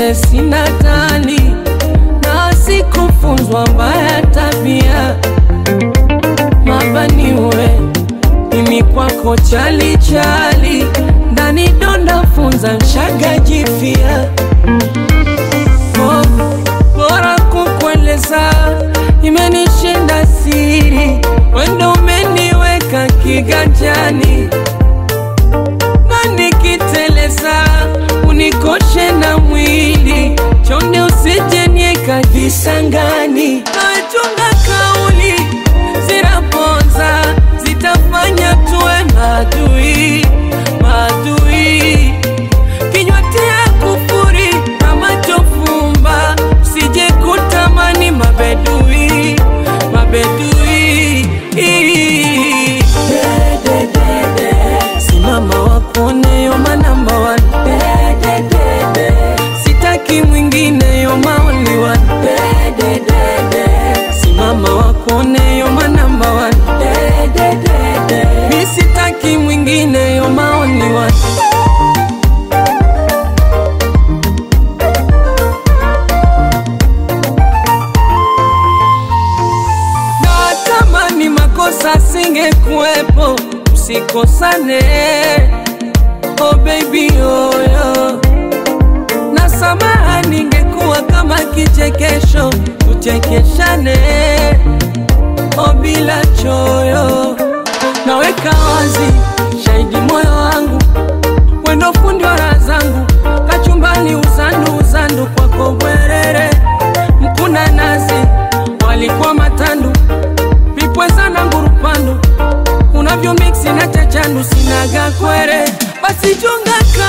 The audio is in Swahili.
vile sina tani na sikufunzwa mbaya tabia mabaniwe mimi kwako chali chali ndani donda funza mshaga jifia oh, bora kukueleza imenishinda siri wendo umeniweka kiganjani na nikiteleza unikoshe na mwili chonde usijenieka visangani nachunga kauli zinaponza zitafanya tuwe madui madui kinywa tia kufuri na machofumba sije kutamani mabedui mabedui simama wakuone yoma namba one sitaki mwingine yoma only one simama wakuone yoma namba one mi sitaki mwingine yoma only one natamani makosa singekuwepo usikosane oh baby oyo na samaha ningekuwa kama kichekesho tuchekeshane oh bila choyo naweka wazi shahidi moyo wangu wendo fundi wa raha zangu kachumbani uzandu uzandu kwako bwerere mkuna nazi walikuwa matandu vipweza na ngurupandu unavyo miksi na chachandu sinaga kwere basi chunga ka